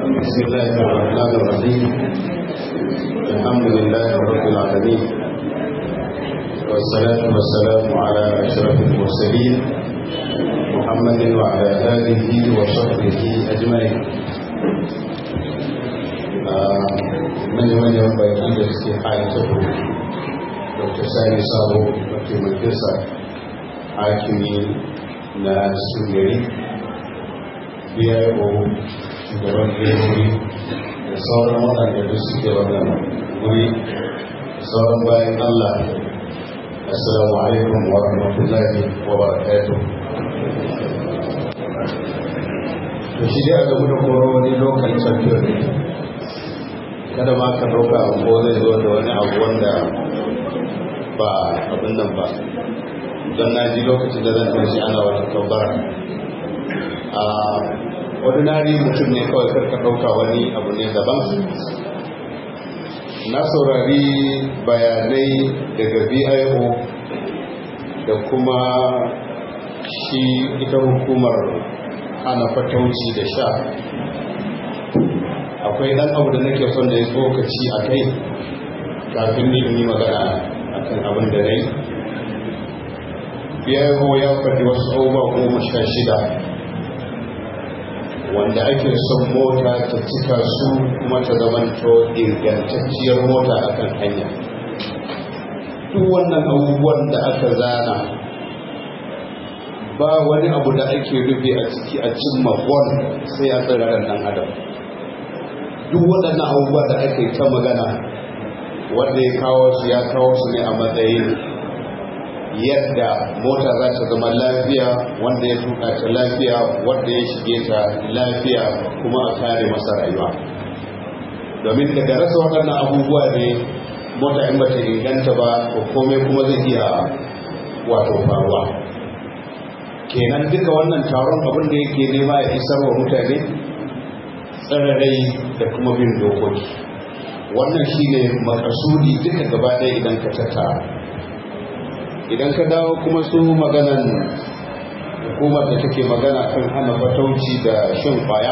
بسم الله الرحمن الرحيم الحمد لله رب العالمين والصلاة والسلام على أشرف المرسلين محمد وعلى آله وصحبه أجمعين من من ينبغي الاستحاله dr sani sabo mataimakinsa hakimi na sugari biyo shugaban gari da sauran waɗanda duk suke wannan guri sauran bayan allah assalamu alaikum wa rahmatullahi wa barakatuh to shi dai a gamu da koro wani lokal champion ne kada ma ka ɗauka ko zai zo da wani abu wanda ba abin nan ba don na ji lokacin da zan tashi ana wata kabbara a ordinary mutum ne kawai karka ɗauka wani abu ne daban na saurari bayanai daga bio da kuma shi ita hukumar hana fatauci da sha akwai ɗan abu da nake son da ya tsokaci a kai kafin ni yi magana akan abin da rai biyayo ya faɗi wasu abubuwa goma sha shida wanda ake son mota ta cika su kuma ta zamanto ingantacciyar mota akan hanya duk wannan abubuwan da aka zana ba wani abu da ake rufe a ciki a cimma gwan sai a tsiraren ɗan adam duk waɗannan abubuwa da ake ta magana wanda ya kawo su ya kawo su ne a matsayin yadda mota za ta zama lafiya wanda ya tuka ta lafiya wanda ya shige ta lafiya kuma a kare masa rayuwa domin daga rasa waɗannan abubuwa ne mota in bata inganta ba ko komai kuma zai iya wato faruwa kenan duka wannan taron abin da yake nema ya isar wa mutane tsararai da kuma bin dokoki wannan shi ne makasudi duka gaba ɗaya idan ka tattara idan ka dawo kuma su maganan hukumar da take magana kan hana fatauci da shan kwaya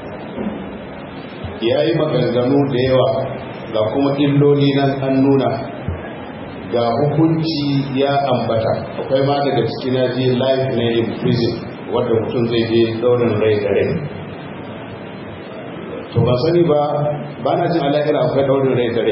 ya yi maganganu da yawa ga kuma illoli nan an nuna ga hukunci ya ambata akwai ma daga cikin naji life na in prison wadda mutum zai je daurin rai da rai to ba sani ba ba na jin alaƙira akwai daurin rai da rai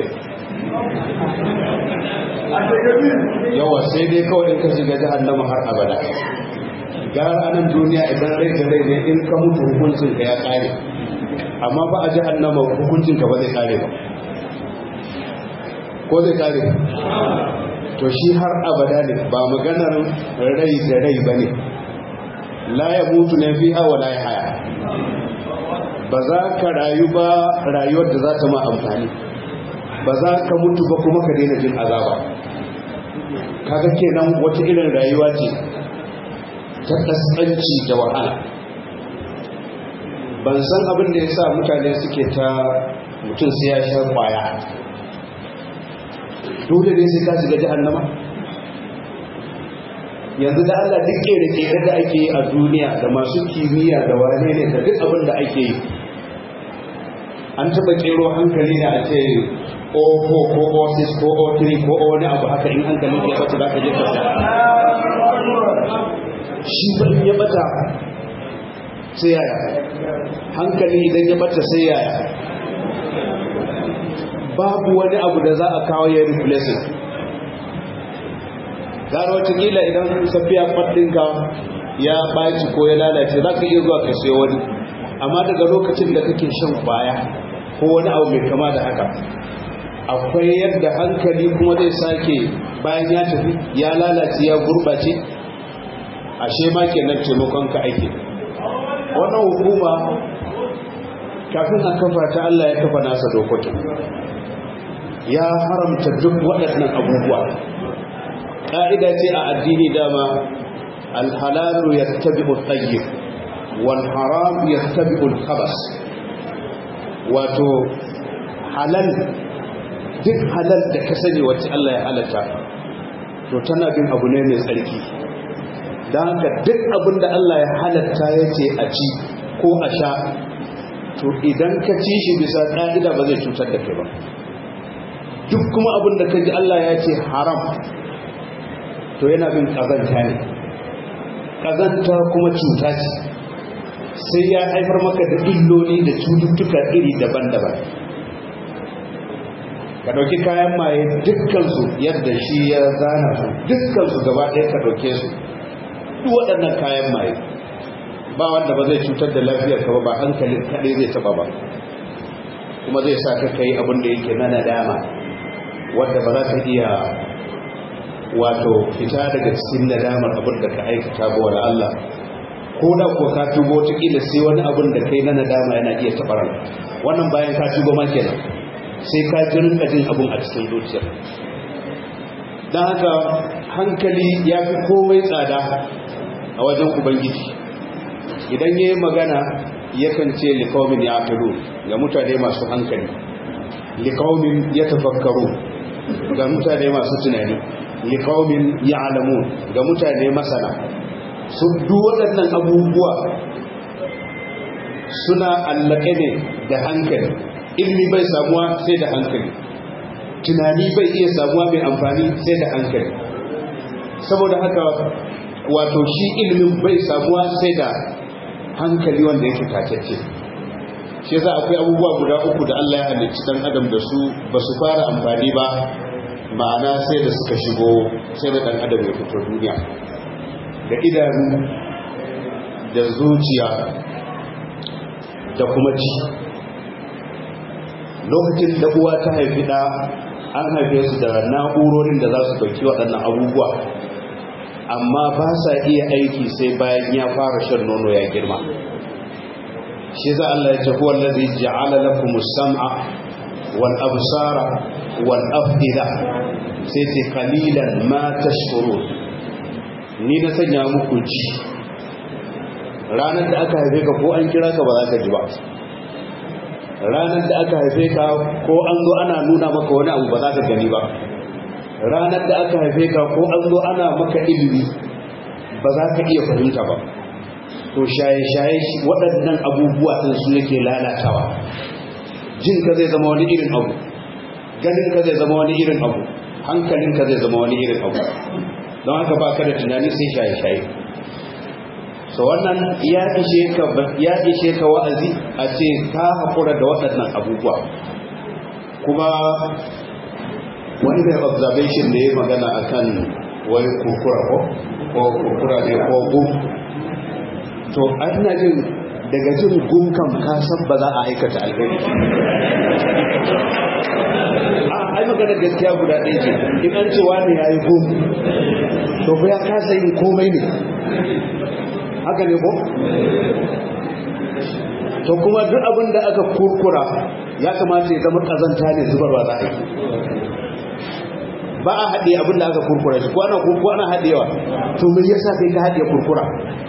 yawa sai dai kawai in ka shiga jahannama har abada gara anan duniya idan rai da rai ne in ka mutu hukuncin ka ya kare amma ba a jahannama hukuncin ka ba zai kare ba ko zai kare to shi har abada ne ba maganar rai da rai ba ne la ya mutu ne fiha wa la ya haya ba za ka rayu ba rayuwar da za ta ma amfani ba za ka mutu ba kuma ka daina jin azaba kaga kenan wata irin rayuwa ce ta kaskanci da wahala ban san abin da ya sa mutane suke ta mutum sai ya sha kwaya dole ne sai ka shiga jahannama yanzu da Allah duk kere-kere da ake yi a duniya da masu kimiyya da wane ne da duk abin da ake yi an taba kero hankali da a ce o4 ko o6 ko o3 ko o wani abu haka in hankali ya bata za ka je kasa shi ba in ya bata sai yaya hankali idan ya bata sai yaya babu wani abu da za a kawo ya replacing gara watakila idan safiya faɗinka ya ɓaci ko ya lalace za ka iya zuwa ka sai wani amma daga lokacin da kake shan kwaya ko wani abu mai kama da haka akwai yadda hankali kuma zai sake bayan ya tafi ya lalace ya gurɓace ashe ma kenan taimakon ka ake wannan hukuma kafin a kafa ta Allah ya kafa nasa dokokin ya haramta duk waɗannan abubuwa ƙa'ida ce a addini dama alhalalu ya tabi tsayyib wal haram ya tabi khabas wato halal duk halal da ka sani wacce Allah ya halatta to tana bin abu ne mai tsarki don haka duk abin da Allah ya halatta ya ce a ci ko a sha to idan ka ci shi bisa ƙa'ida ba zai cutar da kai ba duk kuma abin da ka ji Allah ya ce haram to yana bin ƙazanta ne ƙazanta kuma cuta ce sai ya haifar maka da illoli da cututtuka iri daban-daban ka ɗauki kayan maye dukkansu yadda shi ya zana su dukkansu gaba ɗaya ka ɗauke su duk waɗannan kayan maye ba wanda ba zai cutar da lafiyar ka ba ba hankalin kaɗai zai taɓa ba kuma zai sa ka kai abin da yake na nadama wadda ba za ka iya wato fita daga cikin nadamar abin da ka aikata ba wa Allah ko da kuwa ka tubo wataƙila sai wani abin da kai na nadama yana iya taɓa wannan bayan ka tubo ma kenan sai ka ji rinka jin abin a cikin zuciyar don haka hankali ya fi komai tsada a wajen ubangiji idan ya yi magana yakan ce likaumin ya afiru ga mutane masu hankali likaumin ya tafakkaru ga mutane masu tunani likaumin ya alamu ga mutane masana su duk waɗannan abubuwa suna allake ne da hankali ilmi bai samuwa sai da hankali tunani bai iya samuwa mai amfani sai da hankali saboda haka wato shi ilimin bai samuwa sai da hankali wanda yake tatacce shi yasa akwai abubuwa guda uku da Allah ya halicci dan adam da su ba su fara amfani ba ma'ana sai da suka shigo sai da dan adam ya fito duniya da idanu da zuciya da kuma ci lokacin da uwa ta haifi da an haife su da na'urorin da za su dauki waɗannan abubuwa amma ba sa iya aiki sai bayan ya fara shan nono ya girma shi za Allah ya ce huwa allazi ja'ala lakum as-sam'a wal absara wal af'ida sai ce qalilan ma tashkurun ni na sanya muku ji ranar da aka haife ka ko an kira ka ba za ka ji ba ranar da aka haife ka ko an zo ana nuna maka wani abu ba za ka gani ba ranar da aka haife ka ko an zo ana maka ilimi ba za ka iya fahimta ba to shaye-shaye waɗannan abubuwa ɗin su yake lalatawa jin ka zai zama wani irin abu ganin ka zai zama wani irin abu hankalin ka zai zama wani irin abu don haka ba ka da tunani sai shaye-shaye so wannan ya ishe ka ya ishe ka wa'azi a ce ka haƙura da waɗannan abubuwa kuma wani mai observation da ya magana akan wai kurkura ko ko kurkura ne ko gum to ana jin daga jin gum kam ka san ba za a aikata alheri a ai magana gaskiya guda ɗaya ce in an ce wani ya yi gum to fa ya kasa yin komai ne haka ne ko to kuma duk abin da aka kurkura ya kamata ya zama kazanta ne zubarwa za a yi ba a haɗe abin da aka kurkura shi ko ana kurkura ana haɗewa to me yasa kai ka haɗe kurkura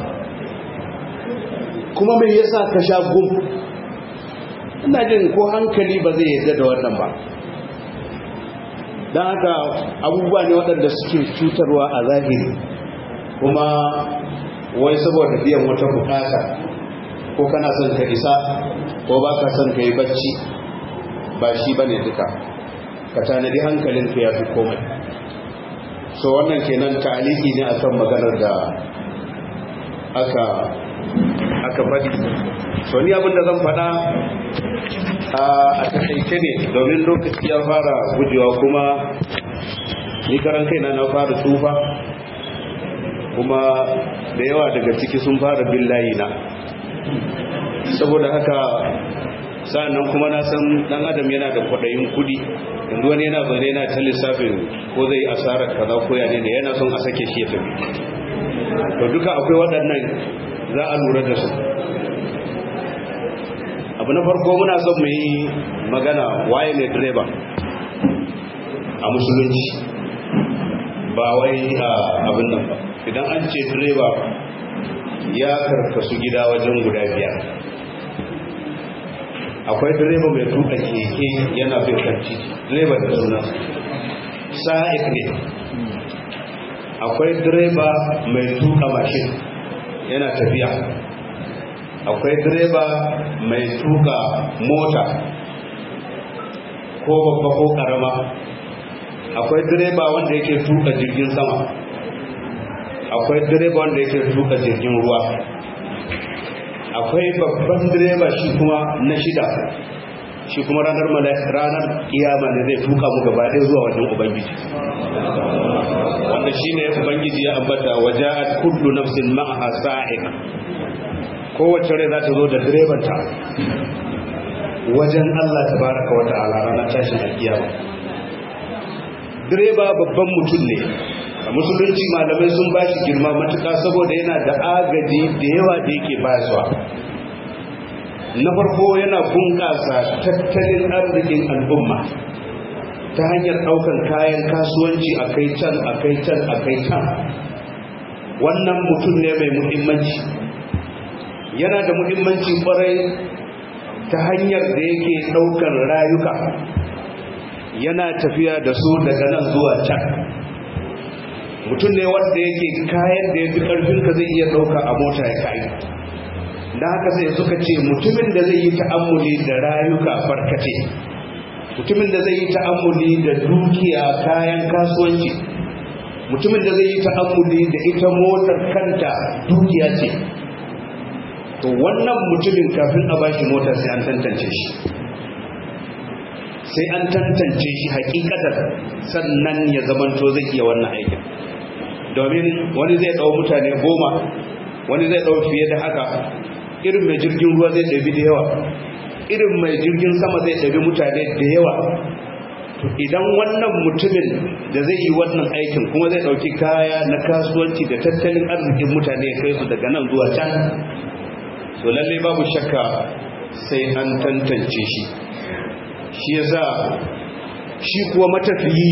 kuma me yasa ka sha gum ina jin ko hankali ba zai yadda da wannan ba don haka abubuwa ne waɗanda suke cutarwa a zahiri kuma wai saboda biyan wata bukata ko kana son ka isa ko ba ka son ka yi bacci ba shi ba ne duka ka tanadi hankalinka ya fi komai so wannan kenan ta'aliki ne akan maganar da aka aka faɗi so ni abinda zan faɗa a takaice ne domin lokaci ya fara gujewa kuma ni karan kaina na fara tufa kuma da yawa daga ciki sun fara bin layina saboda haka sa'annan kuma na san dan adam yana da kwaɗayin kudi yanzu wani yana zaune yana ta lissafin ko zai asarar kaza ko ya ne yana son a sake shi ya tafi to duka akwai waɗannan za a lura da su abu na farko muna son mu yi magana waye ne direba a musulunci ba wai abin nan ba idan an ce direba ya karkasu gida wajen guda biyar akwai direba mai tuka keke yana bin kan titi direba da suna sa'ik ne akwai direba mai tuka mashin yana tafiya akwai direba mai tuka mota ko babba ko karama akwai direba wanda yake tuka jirgin sama akwai direba wanda yake tuka jirgin ruwa akwai babban direba shi kuma na shida shi kuma ranar ranar kiyama ne zai tuka mu gaba ɗaya zuwa wajen ubangiji wanda shine ubangiji ya ambata waja'at kullu nafsin ma'aha sa'iq kowace rai za ta zo da direbanta wajen Allah tabaraka wa ta'ala ranar tashin alkiyama direba babban mutum ne a musulunci malamai sun ba shi girma matuka saboda yana da agaji da yawa da yake bayaswa na farko yana bunƙasa tattalin arzikin al'umma ta hanyar ɗaukar kayan kasuwanci a kai can a kai can a kai can wannan mutum ne mai muhimmanci yana da muhimmanci kwarai ta hanyar da yake ɗaukar rayuka yana tafiya da su daga nan zuwa can mutum ne wanda yake kayan da ya fi ƙarfinka zai iya ɗauka a mota ya kayi da haka sai suka ce mutumin da zai yi ta'ammuli da rayuka farkace mutumin da zai yi ta'ammuli da dukiya kayan kasuwanci mutumin da zai yi ta'ammuli da ita motar kanta dukiya ce to wannan mutumin kafin a bashi motar sai an tantance shi sai an tantance shi hakikatar sannan ya zamanto zai iya wannan aikin domin wani zai ɗau mutane goma wani zai ɗau fiye da haka irin mai jirgin ruwa zai ɗabi da yawa irin mai jirgin sama zai ɗabi mutane da yawa idan wannan mutumin da zai yi wannan aikin kuma zai ɗauki kaya na kasuwanci da tattalin arzikin mutane ya kai su daga nan zuwa can so lalle babu shakka sai an tantance shi shi yasa shi kuwa matafiyi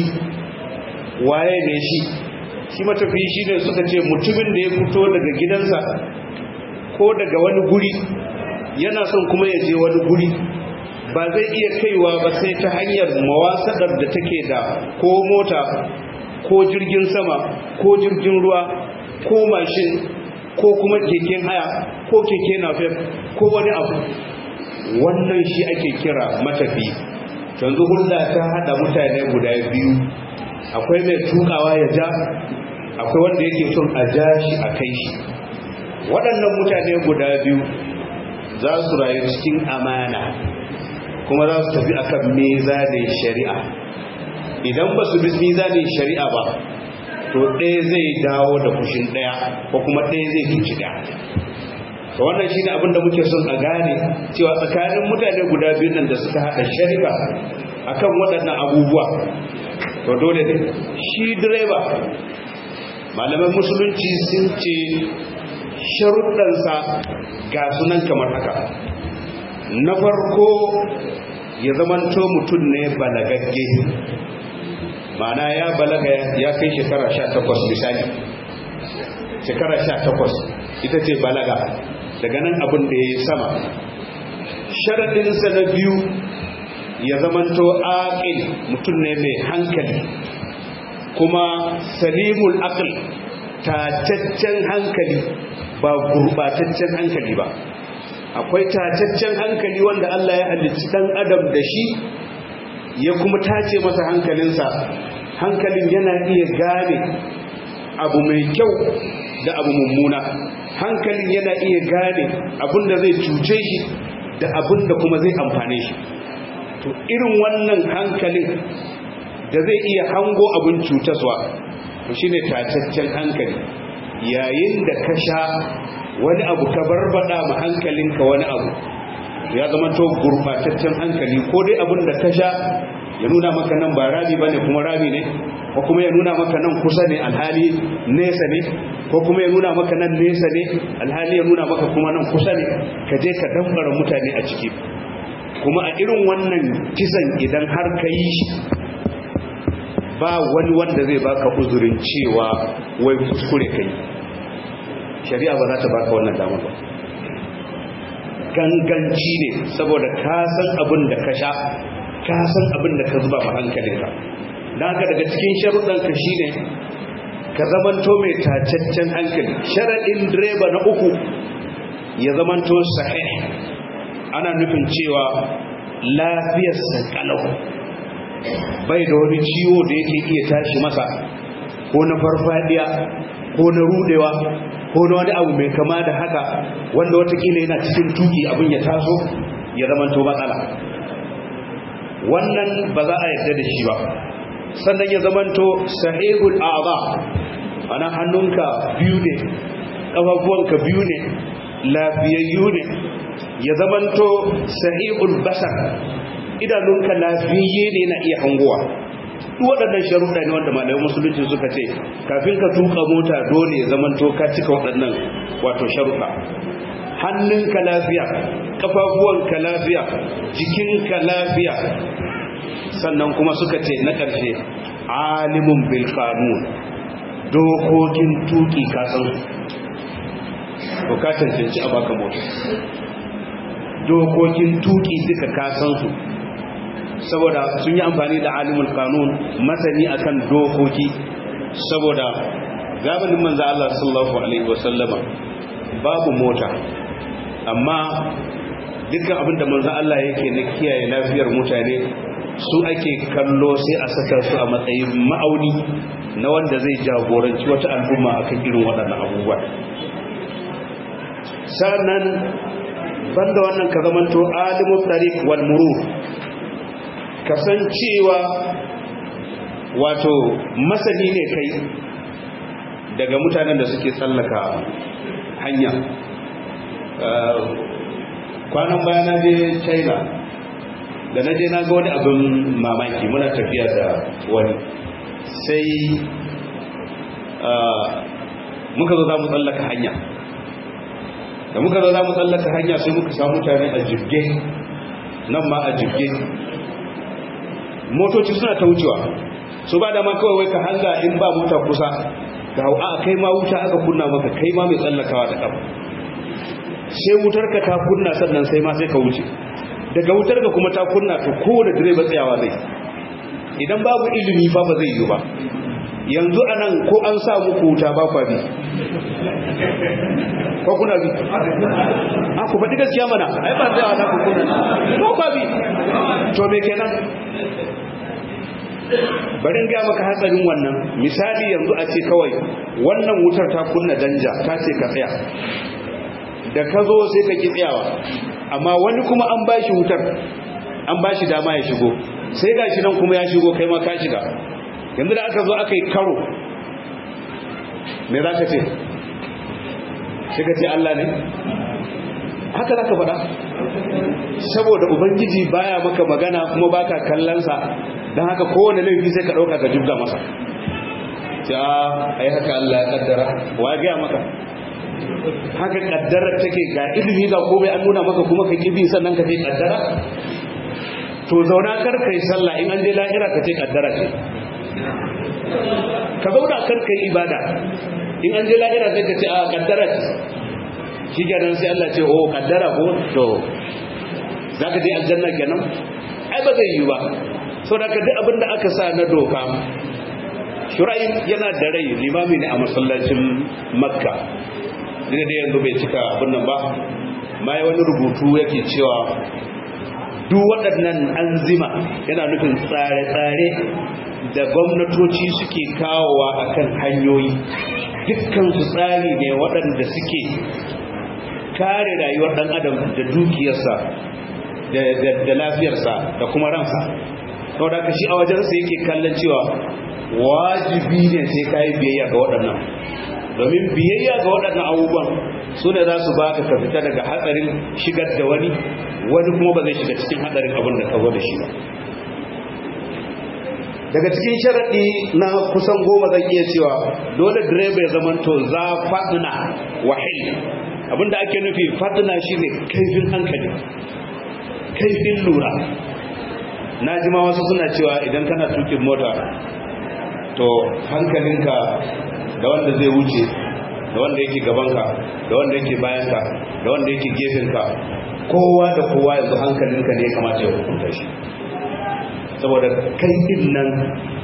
waye ne shi shi matafiyi shi ne suka ce mutumin da ya fito daga gidansa ko daga wani guri yana son kuma ya je wani guri ba zai iya kaiwa ba sai ta hanyar mawasadar da take da ko mota ko jirgin sama ko jirgin ruwa ko mashin ko kuma keken haya ko keke nafef ko wani abu wannan shi ake kira matafi yanzu hulɗa ta haɗa mutane guda biyu akwai mai tukawa ya ja akwai wanda yake son a ja shi a kai shi waɗannan mutane guda biyu za su rayu cikin amana kuma za su tafi akan mezanin shari'a idan ba su bi mezanin shari'a ba to ɗaya zai dawo da fushin ɗaya ko kuma ɗaya zai cuci ɗaya to wannan shine abin da muke son a gane cewa tsakanin mutane guda biyu nan da suka haɗa sharika akan waɗannan abubuwa to dole ne shi direba malaman musulunci sun ce sharuɗansa ga sunan kamar haka na farko ya zamanto mutum ne balagagge ma'ana ya balaga ya kai shekara sha takwas misali shekara sha takwas ita ce balaga daga nan abin da ya yi sama sharaɗinsa na biyu ya zamanto aƙil mutum ne mai hankali kuma salimul aql tataccen hankali ba gurbataccen hankali ba akwai tataccen hankali wanda Allah ya halicci dan adam da shi ya kuma tace masa hankalinsa hankalin yana iya gane abu mai kyau da abu mummuna hankalin yana iya gane abin da zai cuce shi da abin da kuma zai amfane shi to irin wannan hankalin da zai iya hango abin cutaswa to shine tataccen hankali yayin da ka sha wani abu ka barbada ma hankalinka wani abu ya zama to gurbataccen hankali ko dai abin da ka sha ya nuna maka nan ba rami bane kuma rami ne ko kuma ya nuna maka nan kusa ne alhali nesa ne ko kuma ya nuna maka nan nesa ne alhali ya nuna maka kuma nan kusa ne ka je ka dambara mutane a ciki kuma a irin wannan kisan idan har ka yi shi ba wani wanda zai baka uzurin cewa wai kuskure kai shari'a ba za ta baka wannan damar ba ganganci ne saboda ka san abin da ka sha ka san abin da ka zuba ma hankalinka don haka daga cikin sharuɗanka shi ne ka zamanto mai tacaccen hankali sharaɗin direba na uku ya zamanto sahih ana nufin cewa lafiyarsa kalau bai da wani ciwo da yake iya tashi masa ko na farfadiya ko na rudewa ko na wani abu mai kama da haka wanda watakila yana cikin tuki abin ya taso ya zamanto matsala wannan ba za a yarda da shi ba sannan ya zamanto sahihul a'za ana hannunka biyu ne kafafuwanka biyu ne lafiyayyu ne ya zamanto sahihul basar idanunka lafiyayye ne na iya hangowa duk waɗannan sharuɗa ne wanda malamin musulunci suka ce kafin ka tuka mota dole ya zamanto ka cika waɗannan wato sharuɗa hannunka lafiya kafafuwanka lafiya jikinka lafiya sannan kuma suka ce na ƙarshe alimun bil qanun dokokin tuki ka san to ka cancanci a baka mota dokokin tuki duka ka san su saboda sun yi amfani da alimul qanun masani akan dokoki saboda gabanin manzo Allah sallallahu alaihi wasallama babu mota amma dukkan abinda manzo Allah yake na kiyaye lafiyar mutane su ake kallo sai a saka su a matsayin ma'auni na wanda zai jagoranci wata al'umma akan irin waɗannan abubuwa sannan banda wannan ka zamanto alimul tariq wal murur kasancewa wato masani ne kai daga mutanen da suke tsallaka hanya kwanan baya na je china da na je na ga wani abin mamaki muna tafiya da wani sai muka zo za mu tsallaka hanya da muka zo za mu tsallaka hanya sai muka samu mutane a jirge nan ma a jirge motoci suna ta wucewa su ba da ma kawai wai ka hanga in ba mota kusa ga a kai ma wuta aka kunna maka kai ma mai tsallakawa da kafa sai wutar ka ta kunna sannan sai ma sai ka wuce daga wutar ka kuma ta kunna to kowane direba tsayawa zai idan babu ilimi fa ba zai yi ba yanzu anan ko an sa muku wuta ba kwa bi ko kuna bi a ku faɗi gaskiya mana ai ba tsayawa na ku kunna ko kwa bi to me kenan bari ga maka hatsarin wannan misali yanzu a ce kawai wannan wutar ta kunna danja ta ce ka tsaya da ka zo sai ka ki tsayawa amma wani kuma an bashi wutar an bashi dama ya shigo sai gashi nan kuma ya shigo kai ma ka shiga yanzu da aka zo aka yi karo me za ka ce sai ka ce Allah ne haka za ka faɗa saboda ubangiji baya maka magana kuma baka kallonsa don haka kowane laifi sai ka ɗauka ka jibga masa ja ai haka Allah ya kaddara wa ya gaya maka haka kaddara take ga ilimi ga komai an nuna maka kuma ka kibi sannan ka ce kaddara to zauna kar kai sallah in an je lahira ka ce kaddara ce ka zauna kar kai ibada in an je lahira sai ka ce a kaddara ce shi kenan sai Allah ce oh kaddara ko to zaka je aljanna kenan ai ba zai yi ba saboda ka duk abin da aka sa na doka shuraim yana da rai limami ne a masallacin makka duk da yanzu bai cika abin nan ba mai wani rubutu yake cewa duk waɗannan anzima yana nufin tsare-tsare da gwamnatoci suke kawowa akan hanyoyi dukkan su tsari ne waɗanda suke kare rayuwar ɗan adam da dukiyarsa da lafiyarsa da kuma ransa sau da shi a wajensa yake kallon cewa wajibi ne sai ka yi biyayya ga waɗannan domin biyayya ga waɗannan abubuwan su ne za su ba ka fita daga hatsarin shigar da wani wani kuma ba zai shiga cikin hatsarin abin da ka zo da shi ba daga cikin sharaɗi na kusan goma zan iya cewa dole direba ya zamanto za faɗina wahil abinda ake nufi faɗina shine kaifin hankali kaifin lura na ji ma wasu suna cewa idan kana tukin mota to hankalinka da wanda zai wuce da wanda yake gabanka da wanda yake bayanka da wanda yake gefenka kowa da kowa yanzu hankalinka ne ya kamata ya hukunta shi saboda kai din nan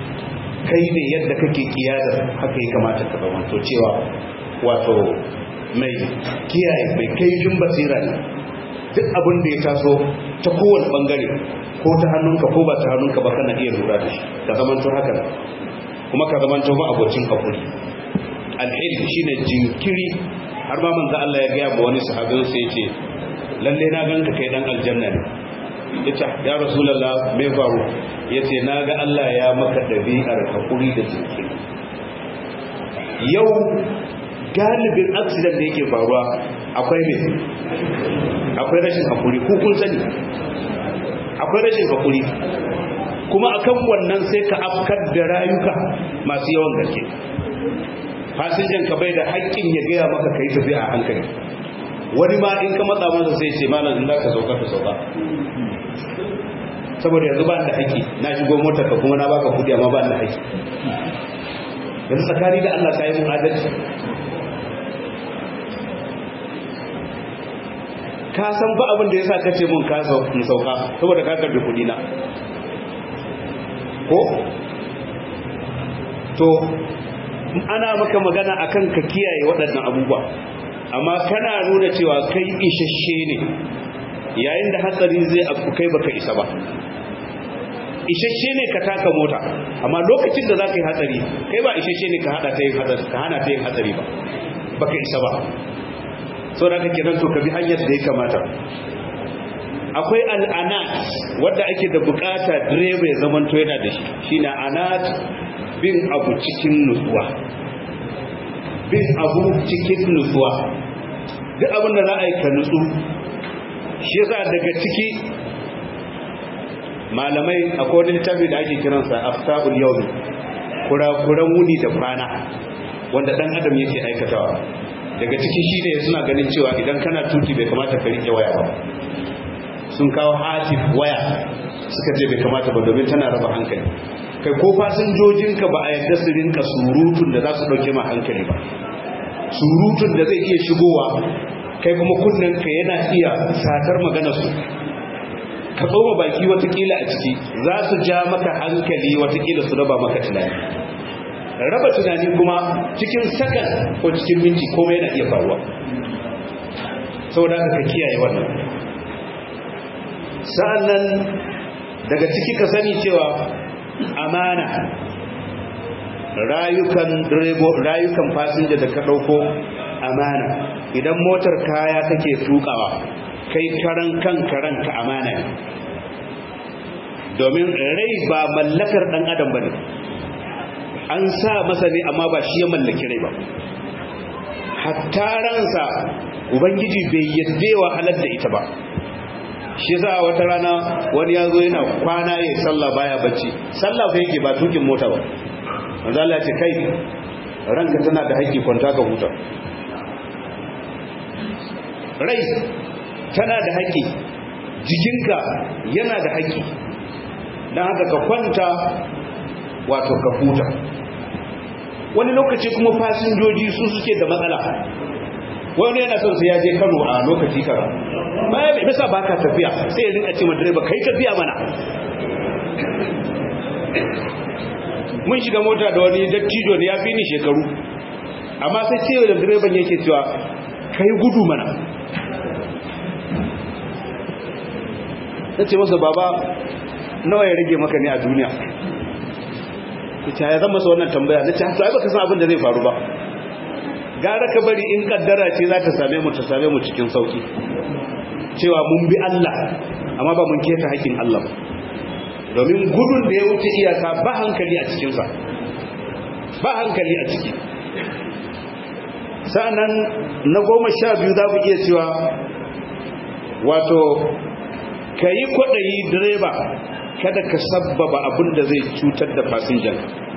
kai ne yadda kake kiyadar haka ya kamata ka zamanto cewa wato mai kiyaye mai kaifin basira ne duk abin da ya taso ta kowane bangare ko ta hannunka ko ba ta hannunka ba kana iya lura da shi ka zamanto haka kuma ka zamanto ma abocin hakuri alhil shine jinkiri har ma manzo Allah ya gaya ma wani sahabin sai yace lalle na ganka kai dan aljanna ne yace ya rasulullah me faru yace naga Allah ya maka dabi'ar hakuri da jinkiri yau galibin accident da yake faruwa akwai me akwai rashin hakuri ku kun sani akwai rashin hakuri kuma akan wannan sai ka afkar da rayuka masu yawan gaske fasinjan ka bai da haƙƙin ya gaya maka kai tafiya a hankali wani ma in ka matsa masa sai ce malam in za ka sauka ka sauka saboda yanzu ba da haƙƙi na shigo motar ka kuma na baka kudi amma ba da haƙƙi yanzu tsakani da Allah ka yi mun adalci ka san ba abin da ya sa kace mun ka sauka saboda ka karbi kudi na ko to ana maka magana akan ka kiyaye waɗannan abubuwa amma kana nuna cewa kai isasshe ne yayin da hatsari zai abu kai baka isa ba isasshe ne ka taka mota amma lokacin da za ka yi hatsari kai ba isasshe ne ka hada ta yin hatsari ka hana ta yin hatsari ba baka isa ba sau da kake nan to ka bi hanyar da ya kamata akwai al'anat wadda ake da bukata direba ya zamanto yana da shi shine anat bin abu cikin nutsuwa bin abu cikin nutsuwa duk abin da za a yi ka nutsu shi yasa daga ciki malamai akwai wani littafi da ake kiransa aftabul yawmi kurakuran wuni da kwana wanda dan adam yake aikatawa daga ciki shine suna ganin cewa idan kana tuki bai kamata ka rike waya ba sun kawo hatif waya suka ce bai kamata ba domin tana raba hankali kai ko fasinjojinka ba a yadda su rinka surutun da za su dauke ma hankali ba surutun da zai iya shigowa kai kuma ka yana iya satar maganarsu ka tsoma baki watakila a ciki za su ja maka hankali watakila su raba maka tunani raba tunani kuma cikin sakan ko cikin minti komai yana iya faruwa saboda ka kiyaye wannan sa'annan daga ciki ka sani cewa amana rayukan direbo rayukan fasinja da ka dauko amana idan motar kaya kake tukawa kai karan kanka ranka amana ne domin rai ba mallakar dan adam bane an sa masa ne amma ba shi ya mallaki rai ba hatta ransa ubangiji bai yadda wa halar da ita ba shi za wata rana wani ya zo yana kwana ya sallah baya bacci sallah fa yake ba tukin mota ba manzo Allah ce kai ranka tana da haƙƙi kwanta ka huta rai tana da haƙƙi jikinka yana da haƙƙi don haka ka kwanta wato ka huta wani lokaci kuma fasinjoji su suke da matsala wani yana son sai ya je Kano a lokaci kaza baya bai bisa baka tafiya sai ya rinka ce ma direba kai tafiya mana mun shiga mota da wani dattijo ne ya fi ni shekaru amma sai ce da direban yake cewa kai gudu mana ce masa baba nawa ya rage maka ne a duniya ita ya zama masa wannan tambaya na ce to ai baka san abin da zai faru ba gara ka bari in kaddara ce za ta same mu ta same mu cikin sauki cewa mun bi Allah amma ba mun keta haƙin Allah ba domin gudun da ya wuce iyaka ba hankali a cikinsa ba hankali a ciki sa'annan na goma sha biyu za ku iya cewa wato ka yi kwaɗayi direba kada ka sabbaba abin da zai cutar da fasinjan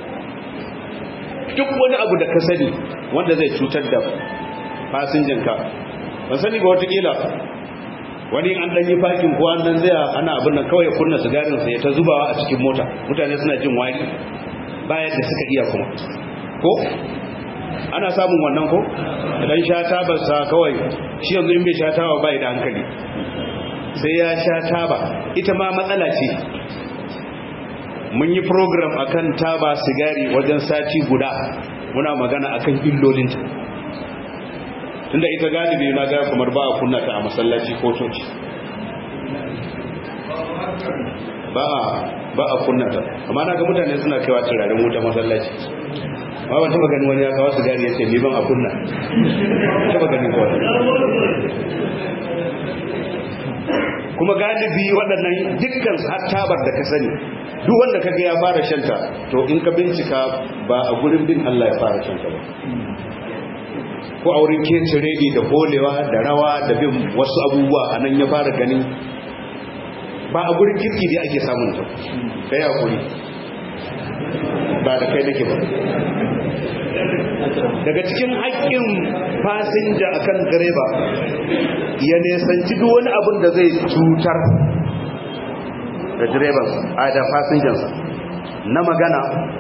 duk wani abu da ka sani wanda zai cutar da fasinjanka ban sani ba watakila wani an dan yi fakin ko an dan zai ana abin nan kawai kunna sigarin sa ya ta zubawa a cikin mota mutane suna jin wari bayan da suka iya kuma ko ana samun wannan ko idan sha taba sa kawai shi yanzu in bai sha taba bai da hankali sai ya sha taba ita ma matsala ce mun yi program akan taba sigari wajen sati guda muna magana akan illolinta to tunda ita galibi na ga kamar ba a kunna ta a masallaci ko coci ba a ba a kunna ta amma na ga mutane suna kaiwa turaren wuta masallaci amma ban taba gani wani ya kawo sigari ya ce ni ban a kunna taba gani kawai kuma galibi waɗannan dukkan tabar da ka sani duk wanda kaga ya fara shanta to in ka bincika ba a gurin bin Allah ya fara shanta ba ko a wurin kece redi da bolewa da rawa da bin wasu abubuwa a nan ya fara ganin ba a gurin kirki dai ake samun ta kai hakuri ba da kai nake ba daga cikin haƙƙin fasinja akan direba ya nesanci duk wani abin da zai cutar da direban a da fasinjansa na magana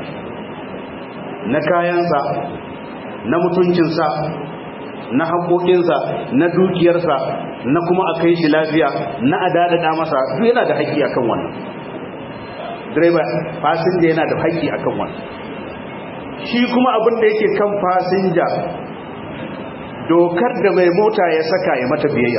na kayansa na mutuncinsa na haƙoƙinsa na dukiyarsa na kuma a kai shi lafiya na adadada masa duk yana da haƙƙi akan wannan direba fasinja yana da haƙƙi akan wannan shi kuma abin da yake kan fasinja dokar da mai mota ya saka ya mata biyayya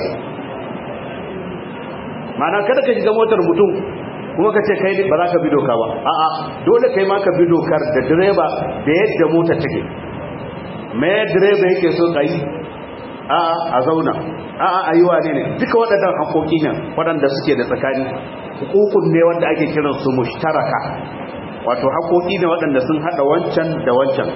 mana kada ka shiga motar mutum kuma ka ce kai ba za ka bi doka ba a'a dole kai ma ka bi dokar da direba da yadda motar take me direba yake so ka yi a'a a zauna a'a a yi wane ne duka waɗannan haƙoƙi ne waɗanda suke da tsakani hukukun ne wanda ake kiransu mushtaraka wato haƙoƙi ne waɗanda sun haɗa wancan da wancan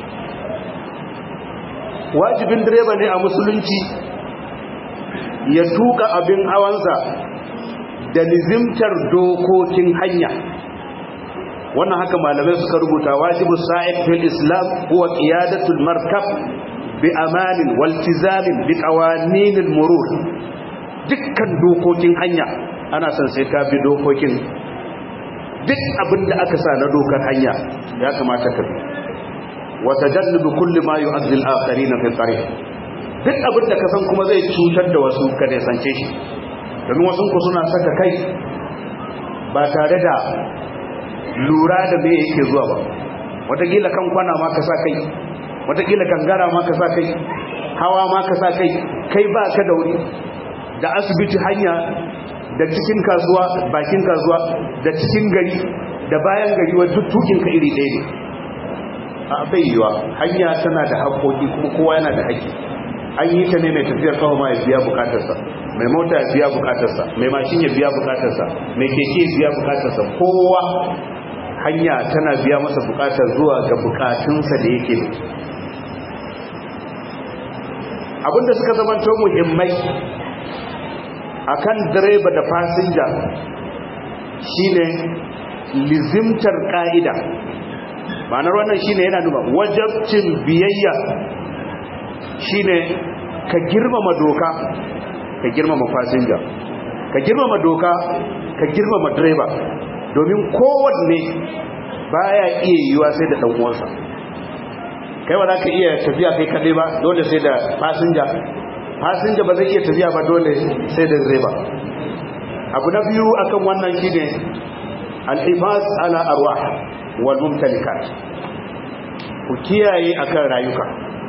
wajibin direba ne a musulunci ya tuka abin hawansa da nizimtar dokokin hanya wannan haka malamai suka rubuta wajibu sa'id fil islam huwa qiyadatul markab bi amanin waltizamin bi qawaninil murur dukkan dokokin hanya ana son sai ka bi dokokin duk abin da aka sa na dokar hanya ya kamata ka bi wa tajannubu kulli ma yu'addi al-akharin fi tariq duk abin da ka san kuma zai cutar da wasu ka ne sance shi domin wasu ku suna saka kai ba tare da lura da me yake zuwa ba wataƙila kan kwana ma ka sa kai wataƙila gangara ma ka sa kai hawa ma ka sa kai kai ba ka da wuri da asibiti hanya da cikin kasuwa bakin kasuwa da cikin gari da bayan gari wa duk tukinka iri ɗaya ne a bai yiwa hanya tana da haƙoƙi kuma kowa yana da haƙƙi an yi ta ne mai tafiyar kawo ma ya biya bukatarsa mai mota ya biya bukatarsa mai mashin ya biya bukatarsa mai keke ya biya bukatarsa kowa hanya tana biya masa bukatar zuwa ga bukatunsa da yake abinda suka zamanto muhimmai akan direba da fasinja shine lizimtar ka'ida ma'anar wannan shine yana nuna wajabcin biyayya shine ka girmama doka ka girmama fasinja ka girmama doka ka girmama direba domin kowanne baya iya yiwa sai da dan uwansa kai ba za ka iya tafiya kai kadai ba dole sai da fasinja fasinja ba zai iya tafiya ba dole sai da direba abu na biyu akan wannan shine al-ibas ala arwah wal mumtalikat ku kiyaye akan rayuka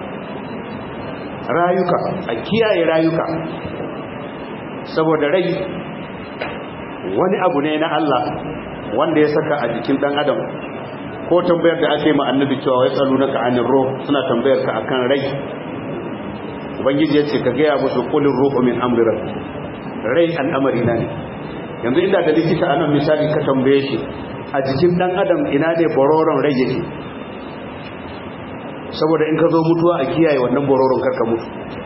rayuka a kiyaye rayuka saboda rai wani abu ne na Allah wanda ya saka a jikin dan adam ko tambayar da ake ma annabi cewa ya tsalu naka anir ruh suna tambayar ka akan rai ubangiji ya ce ka gaya musu qulur ruhu min amri rabbi rai al'amari na ne yanzu inda da likita anan misali ka tambaye shi a jikin dan adam ina ne bororon rai yake saboda in ka zo mutuwa a kiyaye wannan bororon karka mutu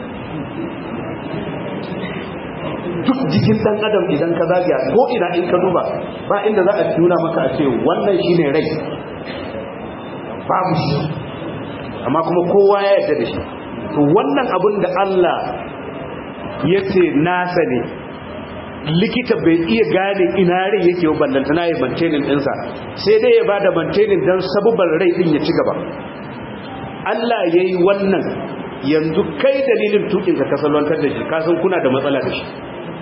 duk jikin dan adam idan ka zagaya ko ina in ka duba ba inda za a nuna maka a ce wannan shine rai babu shi amma kuma kowa ya yarda da shi to wannan abin da Allah ya ce nasa ne likita bai iya gane ina rai yake ballantana ya mantenin ɗinsa sai dai ya ba da mantenin don sabubar rai ɗin ya ci gaba Allah ya yi wannan yanzu kai dalilin tukinka ka salwantar da shi kasan kuna da matsala da shi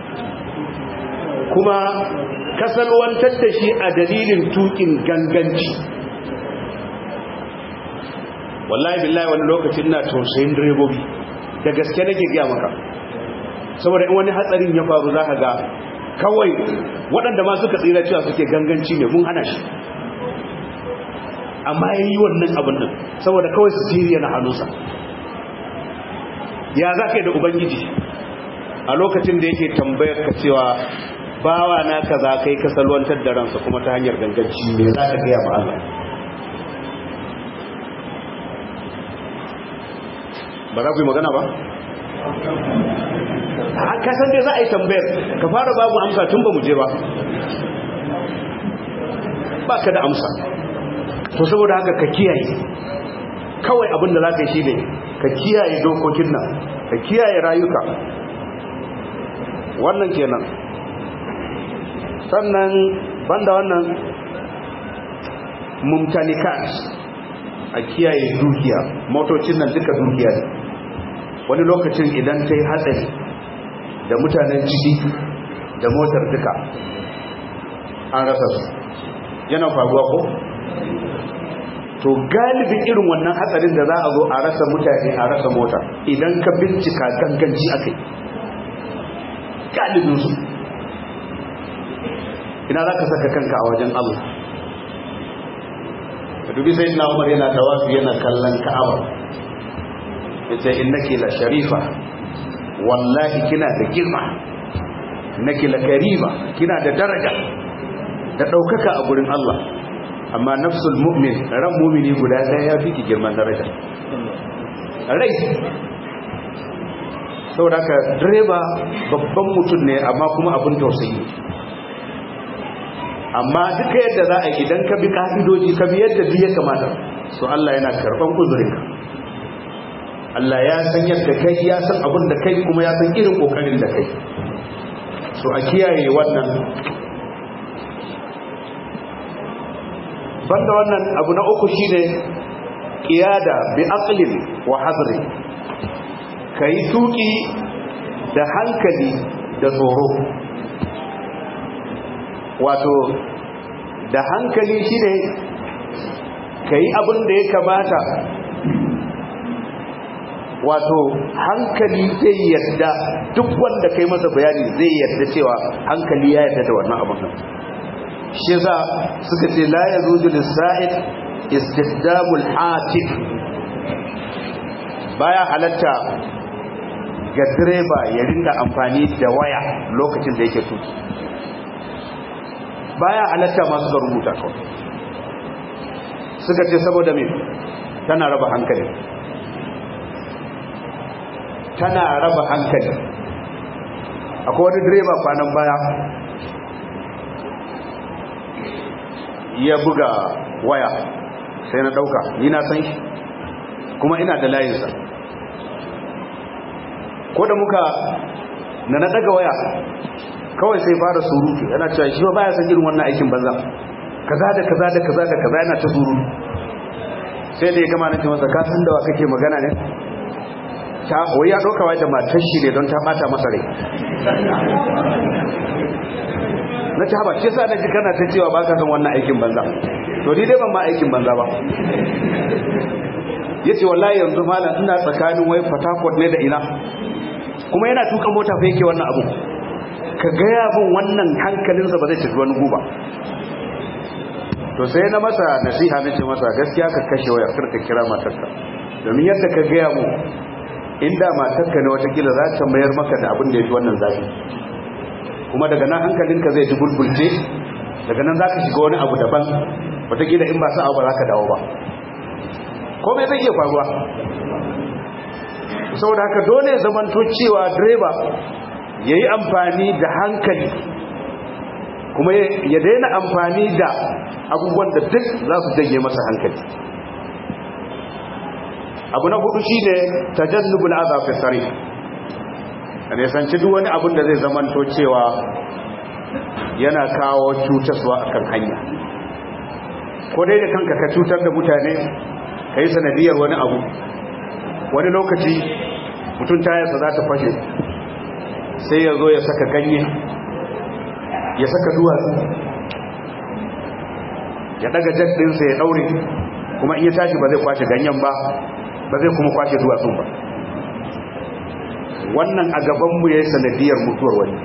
kuma ka salwantar da shi a dalilin tukin ganganci wallahi billahi wani lokacin na tausayin direbobi da gaske nake gaya maka saboda in wani hatsarin ya faru za ka ga kawai waɗanda ma suka tsira cewa suke ganganci ne mun hana shi amma ya yi wannan abin nan saboda kawai su jiri na hannunsa ya za ka yi da ubangiji a lokacin da yake tambayar ka cewa bawa na ka za ka yi kasalwantar da ransa kuma ta hanyar ganganci ne za ka gaya ma Allah ba za ku yi magana ba? a kasan dai za a yi tambayar ka fara babu amsa tun ba mu je ba ba ka da amsa to saboda haka ka kiyaye kawai abin da za ka yi shi ne ka kiyaye dokokin nan ka kiyaye rayuka wannan kenan sannan banda wannan mumtalikat a kiyaye dukiya motocin nan duka dukiya ne wani lokacin idan ta yi hatsari da mutanen ciki da motar duka an rasa su yana faruwa ko? to galibin irin wannan hatsarin da za a zo a rasa mutane a rasa mota idan ka bincika ganganci aka yi galibinsu ina za ka saka kanka a wajen Allah ka dubi sai na umar yana tawafi yana kallon ka'aba ya ce innaki la sharifa wallahi kina da girma innaki la karima kina da daraja da ɗaukaka a gurin Allah amma nafsul mu'min ran mumini guda ɗaya ya fi ki girman daraja rai saboda ka direba babban mutum ne amma kuma abin tausayi amma duka yadda za a idan ka bi ka'idoji ka bi yadda duk ya kamata so Allah yana karban uzurinka Allah ya san yadda kai ya san abin da kai kuma ya san irin kokarin da kai so a kiyaye wannan banda wannan abu na uku shine qiyada bi aqlin wa hadri kai tuki da hankali da tsoro wato da hankali shine kai abin da ya kamata wato hankali zai yadda duk wanda kai masa bayani zai yadda cewa hankali ya yadda da wannan abin shi za suka ce la ya zuzu lissa'id istisdamul hatif baya halatta ga direba ya rinda amfani da waya lokacin da yake tuki baya halatta masu ga rubuta kawai suka ce saboda me tana raba hankali tana raba hankali akwai wani direba kwanan baya ya buga waya sai na dauka ni na san shi kuma ina da layinsa ko da muka na na daga waya kawai sai fara surutu yana cewa shi ba ya san irin wannan aikin banza kaza da kaza da kaza da kaza yana ta surutu sai da ya gama na ce masa ka san da wa kake magana ne ta wai ya doka wai da matar shi ne don ta bata masa rai na ci haba shi yasa na ji kana ta cewa ba ka san wannan aikin banza to ni dai ban ma aikin banza ba ya ce wallahi yanzu malam ina tsakanin wai fatakot ne da ina kuma yana tuka mota fa yake wannan abu ka gaya bin wannan hankalinsa ba zai tafi wani guba to sai na masa nasiha na ce masa gaskiya ka kashe wayar kar ka kira matarka domin yadda ka gaya mu inda matarka ne watakila za ta mayar maka da abin da ya fi wannan zafi kuma daga nan hankalinka zai ji bulbulce daga nan za ka shiga wani abu daban watakila in ba sa abu ba za ka dawo ba komai zai iya faruwa saboda haka dole ya zamanto cewa direba ya yi amfani da hankali kuma ya daina amfani da abubuwan da duk za su jage masa hankali abu na hudu shi ne tajannubul azafi sari a nisanci duk wani abin da zai zamanto cewa yana kawo cutaswa a kan hanya ko dai da kanka ka cutar da mutane ka yi sanadiyar wani abu wani lokaci mutum tayarsa za ta fashe sai ya zo ya saka ganye ya saka duwatsu ya daga jaddinsa ya daure kuma in ya tashi ba zai kwashe ganyen ba ba zai kuma kwashe duwatsun ba wannan a gabanmu ya yi sanadiyar mutuwar wani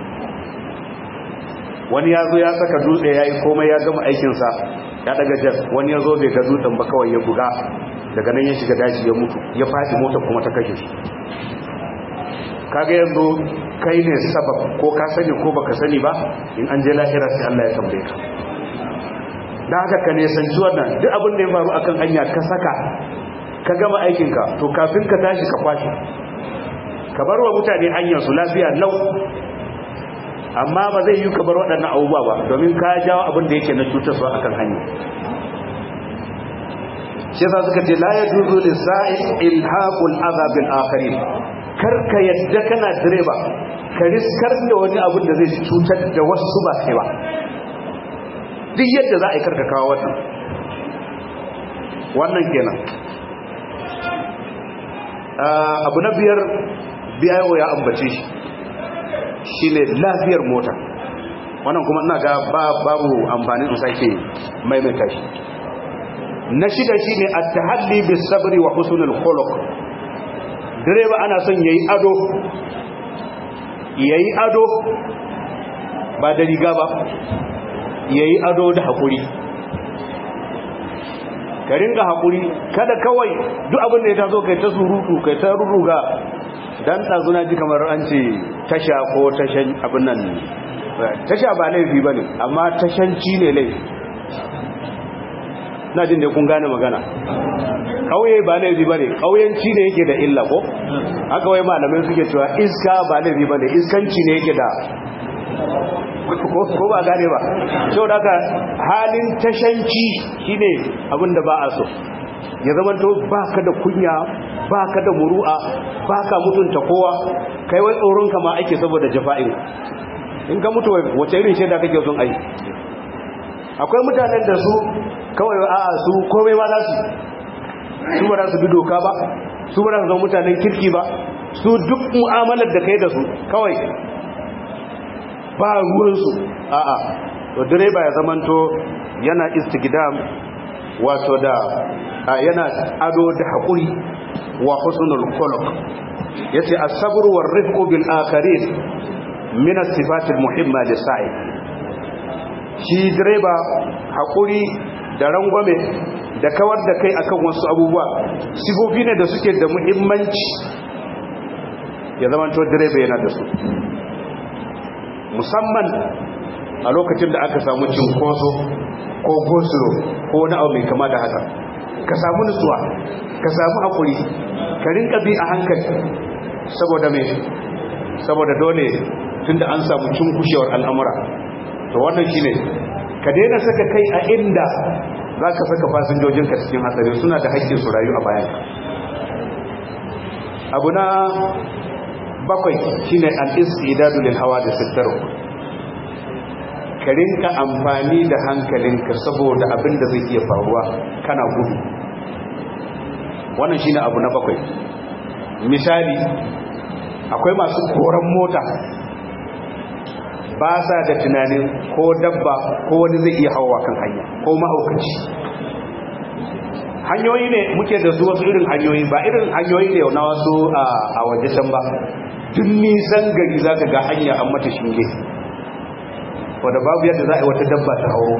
wani ya zo ya saka dutse ya yi komai ya gama aikinsa ya daga jar wani ya zo bai ga dutsen ba kawai ya buga daga nan ya shiga daji ya mutu ya faɗi mota kuma ta kashe shi kaga yanzu kai ne sabab ko ka sani ko baka sani ba in an je lahira sai Allah ya tambaye ka dan haka ka ne sanci wannan duk abin da ya faru akan hanya ka saka ka gama aikin ka to kafin ka tashi ka kwashi ka bar wa mutane hanyar su lafiya lau amma ba zai yi ka bar waɗannan abubuwa ba domin ka jawo abin da yake na cutarwa akan hanya shi yasa suka ce la yajuzu lisa'il ilhaqul adhab bil akharin karka yadda kana direba ka riskar da wani abin da zai cutar da wasu ba kai ba duk yadda za a yi karka kawo wannan wannan kenan abu na biyar biyayo ya ambace shi shine lafiyar mota wannan kuma ina ga babu amfani in sake maimaita shi na shida shine at-tahalli bis sabri wa husnul khuluq direba ana son yayi ado yayi ado ba da riga ba yayi ado da hakuri ka ringa hakuri kada kawai duk abin da ya taso kai ta surutu kai ta ruruga dan tsazuna ji kamar an ce tasha ko tashan abin nan tasha ba laifi bane amma tashanci ne laifi na jin da kun gane magana kauye ba laifi bane kauyenci ne yake da illa ko haka wai malamai suke cewa iska ba laifi bane iskanci ne yake da ko ba gane ba so daga halin tashanci shine abinda ba a so ya zamanto baka da kunya baka da muru'a baka mutunta kowa kai wai tsoron ka ma ake saboda jafa'in in ka mutu wace irin shaida kake son ai akwai mutanen da su kawai a'a su komai ma za su su ba za su bi doka ba su ba za su zama mutanen kirki ba su duk mu'amalar da kai da su kawai ba ruwansu a'a to direba ya zamanto yana istigdam wato da yana ado da haƙuri wa husnul khuluq yace as-sabr war rifqu bil akharin min as-sifat al-muhimma lis-sa'i shi direba haƙuri da rangwame da kawar da kai akan wasu abubuwa sifofi ne da suke da muhimmanci ya zamanto direba yana da su musamman a lokacin da aka samu cinkoso ko gosulo ko wani abu mai kama da haka ka samu nutsuwa ka samu haƙuri ka rinka bi a hankali saboda mai saboda dole tunda an samu cunkushewar al'amura to wannan shi ne ka daina saka kai a inda za ka saka fasinjojinka cikin hatsari suna da haƙƙin su rayu a bayan abu na bakwai shine al-istidadu lil hawadith at-tarq ka rinka amfani da hankalinka saboda abin da zai iya faruwa kana gudu wannan shine abu na bakwai misali akwai masu koran mota ba sa da tunanin ko dabba ko wani zai iya hawa kan hanya ko mahaukaci hanyoyi ne muke da su wasu irin hanyoyi ba irin hanyoyi ne na wasu a waje can ba duk nisan gari za ka ga hanya an mata shinge wadda babu yadda za a yi wata dabba ta hauro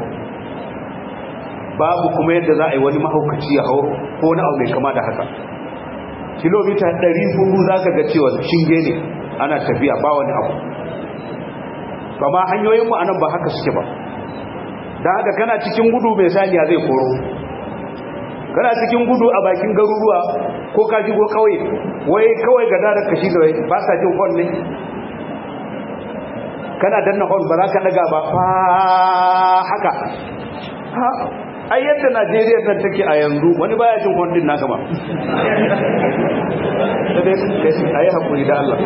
babu kuma yadda za a yi wani mahaukaci ya hauro ko wani abu mai kama da haka kilomita 400 za ka ga cewa shinge ne ana tafiya ba wani abu ba ma hanyoyinmu a nan ba haka suke ba da haka kana cikin gudu mai saniya zai koro kana cikin gudu a bakin garuruwa ko ka shigo kawai wai kawai ga darar ka shiga wai ba sa jin hon ne kana danna hon ba za ka daga ba fa haka ai yadda najeriya nan take a yanzu wani baya jin hon din naka ma a yi haƙuri da Allah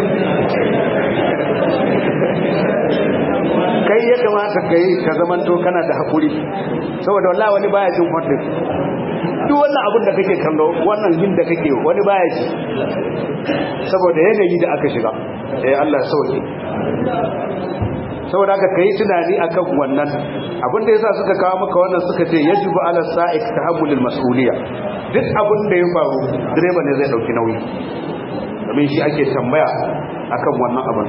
kai ya kamata ka yi ka zamanto kana da haƙuri saboda wallah wani baya jin hon din duk wannan abin da kake kallo wannan yin da kake wani baya ji saboda yanayi da aka shiga eh Allah ya sauke saboda haka kai tunani akan wannan abin da yasa suka kawo maka wannan suka ce yajibu ala sa'ik tahammulul mas'uliyya duk abin da ya faru direba ne zai dauki nauyi domin shi ake tambaya akan wannan abin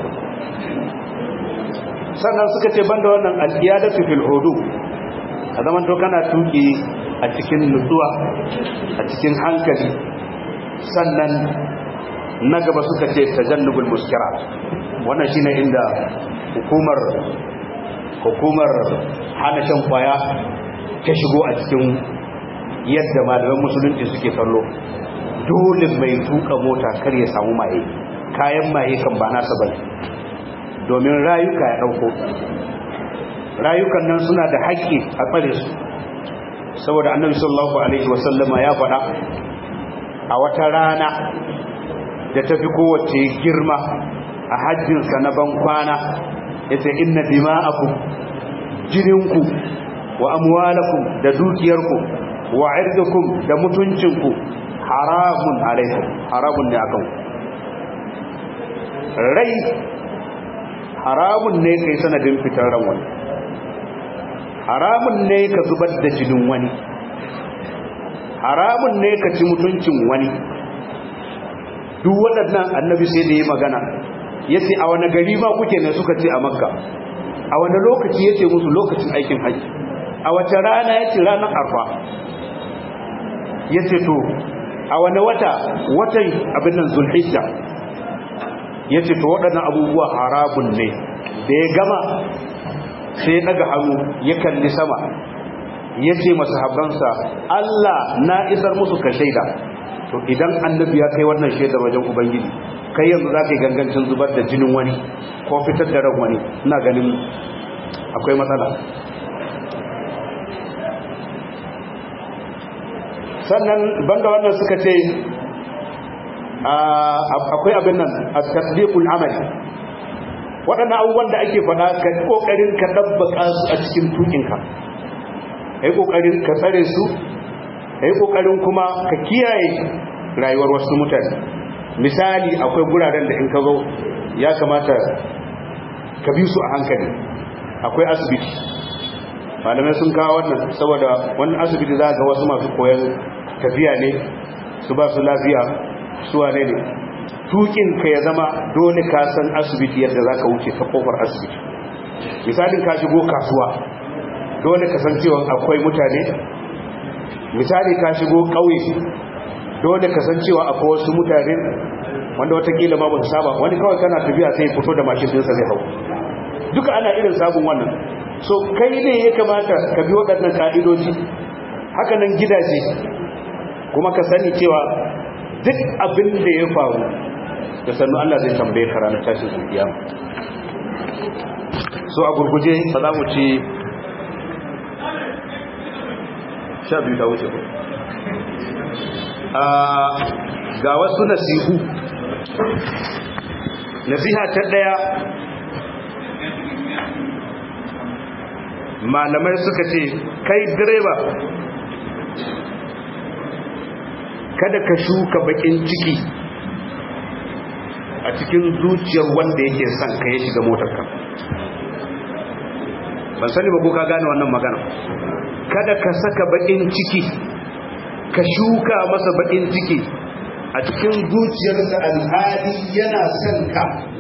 sannan suka ce banda wannan al'iyadatu fil hudu a zaman to kana tuki a cikin nutsuwa a cikin hankali sannan na gaba suka ce tajannubul muskira wannan shine inda hukumar hukumar hana shan kwaya ta shigo a cikin yadda malaman musulunci suke kallo dole mai tuka mota kar ya samu maye kayan maye kan ba nasa bane domin rayuka ya dauko rayukan nan suna da haƙƙi a tsare su saboda annabi sallallahu alaihi wasallama ya faɗa a wata rana da ta fi kowace girma a hajjinsa na ban kwana ya ce inna dima'akum jininku wa amwalakum da dukiyarku wa irdukum da mutuncinku haramun alaikum haramun ne akan rai haramun ne kai sanadin fitar ran wani haramun ne ka zubar da jinin wani haramun ne ka ci mutuncin wani duk waɗannan annabi sai da yi magana ya ce a wani gari ma kuke ne suka ce a makka a wani lokaci ya ce musu lokacin aikin haji a wace rana ya ce ranar arfa ya ce to a wani wata watan abin nan zulhijja ya ce to waɗannan abubuwa harabun ne da ya gama sai daga hannu ya kalli sama ya ce masu habansa Allah na isar musu ka shaida to idan annabi ya kai wannan shaidar wajen ubangiji kai yanzu za ka yi gangancin zubar da jinin wani ko fitar da ran wani ina ganin akwai matsala sannan banda wannan suka ce akwai abin nan a tasdiqul amali waɗannan abubuwan da ake faɗa ka ƙoƙarin ka ɗabbaka su a cikin tukinka ka yi ƙoƙarin ka tsare su ka yi ƙoƙarin kuma ka kiyaye rayuwar wasu mutane misali akwai guraren da in ka zo ya kamata ka bi su a hankali akwai asibiti malamai sun kawo wannan saboda wani asibiti za ga wasu masu koyon tafiya ne su ba su lafiya su wane ne tukin ka ya zama dole ka san asibiti yadda za ka wuce ta kofar asibiti misalin ka shigo kasuwa dole ka san cewa akwai mutane misali ka shigo ƙauye dole ka san cewa akwai wasu mutane wanda watakila ma ba su saba wani kawai kana tafiya sai fito da mashin dinsa zai hau duka ana irin sabon wannan so kai ne ya kamata ka bi waɗannan ka'idoji haka nan gidaje kuma ka sani cewa duk abin da ya faru da sannu Allah zai tambaye ka ranar tashin kiyama so a gurguje ba za mu ci sha biyu ta wuce ga wasu nasihu nasiha ta daya malamai suka ce kai direba kada ka shuka bakin ciki a cikin zuciyar wanda yake son ka ya shiga motarka ban sani ba ko ka gane wannan magana kada ka saka bakin ciki ka shuka masa bakin ciki a cikin zuciyarsa alhali yana son ka